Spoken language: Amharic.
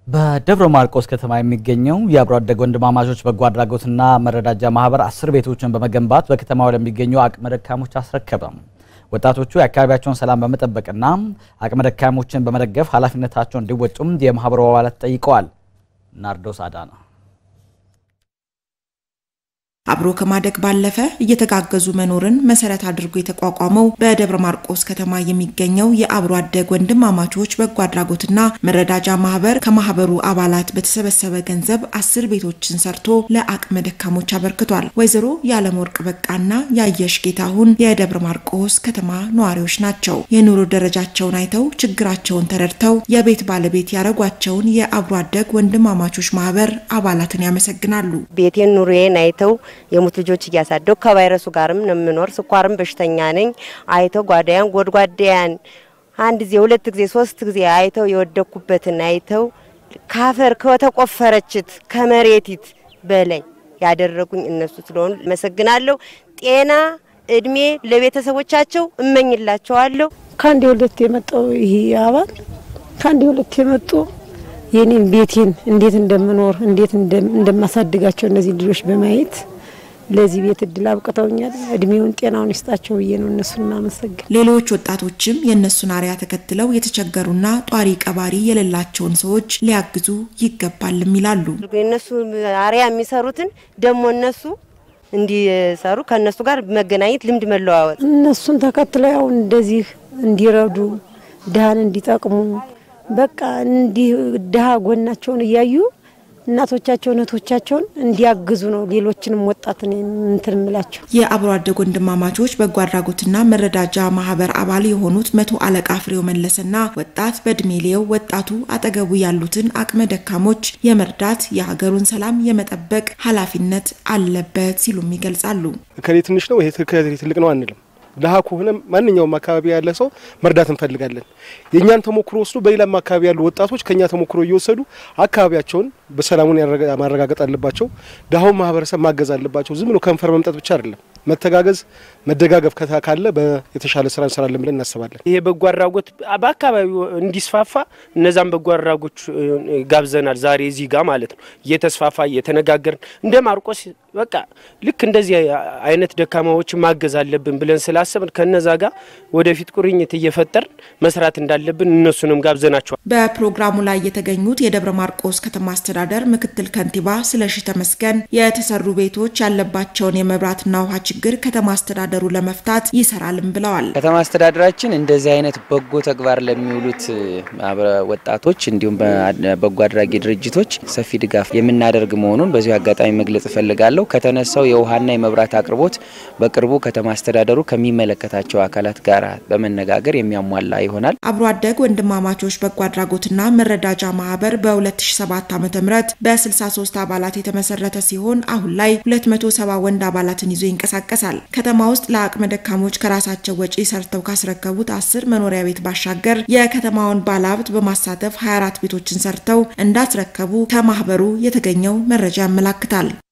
በደብረ ማርቆስ ከተማ የሚገኘው የአብሮ አደግ ወንድማማቾች በጎ አድራጎትና መረዳጃ ማህበር አስር ቤቶችን በመገንባት በከተማው ለሚገኙ አቅመ ደካሞች አስረከበ። ወጣቶቹ የአካባቢያቸውን ሰላም በመጠበቅና አቅመ ደካሞችን በመደገፍ ኃላፊነታቸውን እንዲወጡም የማህበሩ አባላት ጠይቀዋል። ናርዶስ አዳና አብሮ ከማደግ ባለፈ እየተጋገዙ መኖርን መሰረት አድርጎ የተቋቋመው በደብረ ማርቆስ ከተማ የሚገኘው የአብሮ አደግ ወንድማማቾች በጎ አድራጎትና መረዳጃ ማህበር ከማህበሩ አባላት በተሰበሰበ ገንዘብ አስር ቤቶችን ሰርቶ ለአቅመ ደካሞች አበርክቷል። ወይዘሮ የዓለም ወርቅ በቃና ያየሽ ጌታሁን የደብረ ማርቆስ ከተማ ነዋሪዎች ናቸው። የኑሮ ደረጃቸውን አይተው ችግራቸውን ተረድተው የቤት ባለቤት ያደረጓቸውን የአብሮ አደግ ወንድማማቾች ማህበር አባላትን ያመሰግናሉ። ቤቴን ኑሮዬን አይተው የሙት ልጆች እያሳደው ከቫይረሱ ጋርም ነው የምኖር። ስኳርም በሽተኛ ነኝ። አይተው ጓዳያን ጎድጓዳያን አንድ ጊዜ ሁለት ጊዜ ሶስት ጊዜ አይተው የወደኩበትን አይተው ካፈር ከተቆፈረችት ከመሬቲት በላይ ያደረጉኝ እነሱ ስለሆኑ መሰግናለሁ። ጤና እድሜ ለቤተሰቦቻቸው እመኝላቸዋለሁ። ከአንድ ሁለት የመጣው ይሄ አባል ከአንድ ሁለት የመጡ የኔን ቤቴን እንዴት እንደምኖር እንዴት እንደማሳድጋቸው እነዚህ ልጆች በማየት ለዚህ ቤት እድል አብቅተውኛል። እድሜውን ጤናውን ይስጣቸው ብዬ ነው እነሱን ማመሰግን። ሌሎች ወጣቶችም የእነሱን አርያ ተከትለው የተቸገሩና ጧሪ ቀባሪ የሌላቸውን ሰዎች ሊያግዙ ይገባልም ይላሉ። የእነሱ አርያ የሚሰሩትን ደግሞ እነሱ እንዲሰሩ ከእነሱ ጋር መገናኘት፣ ልምድ መለዋወጥ እነሱን ተከትለው ያው እንደዚህ እንዲረዱ ድሃን እንዲጠቅሙ በቃ እንዲህ ድሃ ጎናቸውን እያዩ እናቶቻቸውን እህቶቻቸውን እንዲያግዙ ነው። ሌሎችንም ወጣትን እንትን ምላቸው የአብሮ አደግ ወንድማማቾች በጎ አድራጎትና መረዳጃ ማህበር አባል የሆኑት መቶ አለቃ ፍሬው መለስና ወጣት በእድሜ ሊየው ወጣቱ አጠገቡ ያሉትን አቅመ ደካሞች የመርዳት የሀገሩን ሰላም የመጠበቅ ኃላፊነት አለበት ሲሉም ይገልጻሉ። እከሌ ትንሽ ነው ይሄ ትልቅ ነው አንልም። ድሀ ከሆነ ማንኛውም አካባቢ ያለ ሰው መርዳት እንፈልጋለን። የእኛን ተሞክሮ ወስዶ በሌላም አካባቢ ያሉ ወጣቶች ከኛ ተሞክሮ እየወሰዱ አካባቢያቸውን በሰላሙን ማረጋገጥ አለባቸው። ድሀውን ማህበረሰብ ማገዝ አለባቸው። ዝም ብሎ ከንፈር መምጠት ብቻ አይደለም። መተጋገዝ፣ መደጋገፍ የተሻለ የተሻለ ስራ እንሰራለን ብለን እናስባለን። ይሄ በጎ አድራጎት በአካባቢው እንዲስፋፋ እነዛም በጎ አድራጎች ጋብዘናል። ዛሬ እዚህ ጋር ማለት ነው እየተስፋፋ እየተነጋገርን እንደ ማርቆስ በቃ ልክ እንደዚህ አይነት ደካማዎችን ማገዝ አለብን ብለን ስላሰብን ከነዛ ጋር ወደፊት ቁርኝት እየፈጠርን መስራት እንዳለብን እነሱንም ጋብዘናቸዋል። በፕሮግራሙ ላይ የተገኙት የደብረ ማርቆስ ከተማ አስተዳደር ምክትል ከንቲባ ስለሺ ተመስገን የተሰሩ ቤቶች ያለባቸውን የመብራትና ውሃ ችግር ከተማ አስተዳደሩ ለመፍታት ይሰራልም ብለዋል። ከተማ አስተዳደራችን እንደዚህ አይነት በጎ ተግባር ለሚውሉት ወጣቶች እንዲሁም በጎ አድራጊ ድርጅቶች ሰፊ ድጋፍ የምናደርግ መሆኑን በዚሁ አጋጣሚ መግለጽ እፈልጋለሁ። ከተነሳው የውሃና የመብራት አቅርቦት በቅርቡ ከተማ አስተዳደሩ ከሚመለከታቸው አካላት ጋር በመነጋገር የሚያሟላ ይሆናል። አብሮ አደግ ወንድማማቾች በጎ አድራጎትና መረዳጃ ማህበር በ2007 ዓ.ም በ63 አባላት የተመሰረተ ሲሆን አሁን ላይ 270 ወንድ አባላትን ይዞ ይንቀሳቀሳል። ከተማ ውስጥ ለአቅመ ደካሞች ከራሳቸው ወጪ ሰርተው ካስረከቡት አስር መኖሪያ ቤት ባሻገር የከተማውን ባለሀብት በማሳተፍ 24 ቤቶችን ሰርተው እንዳስረከቡ ከማህበሩ የተገኘው መረጃ ያመላክታል።